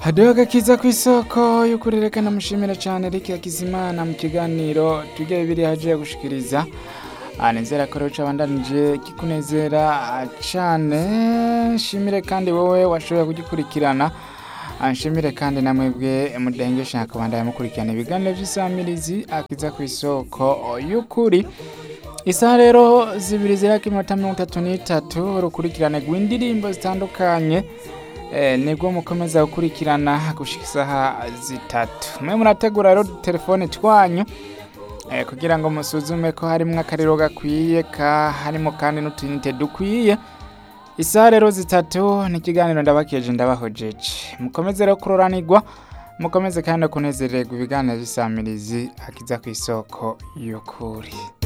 haduha agakiza ku isoko y'ukurerekana mushimira cyane Eric Hakizimana mu kiganiro tujye bibiri haje gushikiriza anezera ko rero cabandanije kikunezera cyane nshimire kandi wowe washoboye kugikurikirana anshimire kandi namwebwe mudengesha akabandanya mukurikirana ibiganiro by'isamirizi akiza ku isoko y'ukuri isaha rero zibiri zirako iminota mirongo itatu n'itatu urukurikirane rw'indirimbo zitandukanye eh, nibwo mukomeza gukurikirana gushika isaha zitatu mwe murategura rero telefone twanyu eh, kugira ngo musuzume ko harimwo akariro gakwiye ka harimo kandi n'utuyinite dukwiye isaha rero zitatu ni ikiganiro ndabakeje ndabahojeje mukomeze rero kuroranirwa mukomeze kandi no kunezererwa ibiganiro by'isamirizi akiza ku isoko y'ukuri